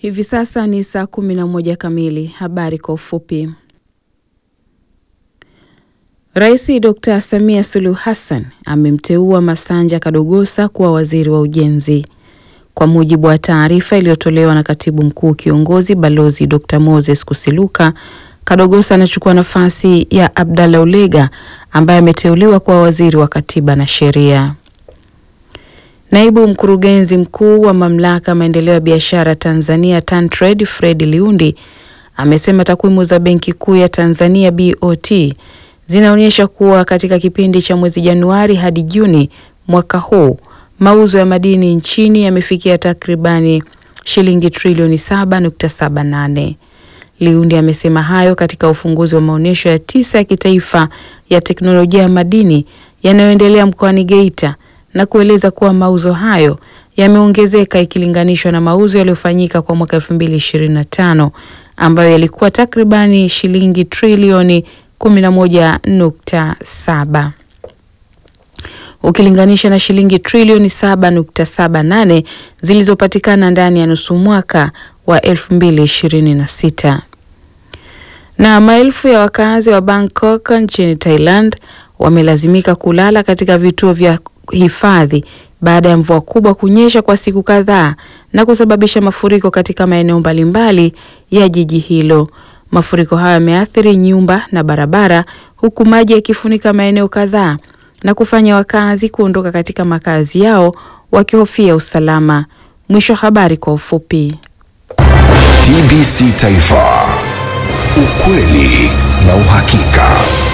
Hivi sasa ni saa kumi na moja kamili. Habari kwa ufupi. Rais Dr. Samia Suluhu Hassan amemteua Masanja Kadogosa kuwa waziri wa ujenzi. Kwa mujibu wa taarifa iliyotolewa na katibu mkuu kiongozi Balozi Dr. Moses Kusiluka, Kadogosa anachukua nafasi ya Abdalla Ulega ambaye ameteuliwa kuwa waziri wa katiba na sheria. Naibu mkurugenzi mkuu wa mamlaka maendeleo ya biashara Tanzania TanTrade Fred Liundi amesema takwimu za Benki Kuu ya Tanzania BOT zinaonyesha kuwa katika kipindi cha mwezi Januari hadi Juni mwaka huu mauzo ya madini nchini yamefikia takribani shilingi trilioni 7.78. Liundi amesema hayo katika ufunguzi wa maonyesho ya tisa ya kitaifa ya teknolojia ya madini yanayoendelea mkoani Geita na kueleza kuwa mauzo hayo yameongezeka ikilinganishwa na mauzo yaliyofanyika kwa mwaka 2025 ambayo yalikuwa takribani shilingi trilioni 11.7 ukilinganisha na shilingi trilioni 7.78 zilizopatikana ndani ya nusu mwaka wa 2026. Na maelfu ya wakazi wa Bangkok nchini Thailand wamelazimika kulala katika vituo vya hifadhi baada ya mvua kubwa kunyesha kwa siku kadhaa na kusababisha mafuriko katika maeneo mbalimbali ya jiji hilo. Mafuriko hayo yameathiri nyumba na barabara huku maji yakifunika maeneo kadhaa na kufanya wakazi kuondoka katika makazi yao wakihofia usalama. Mwisho wa habari kwa ufupi. TBC Taifa, ukweli na uhakika.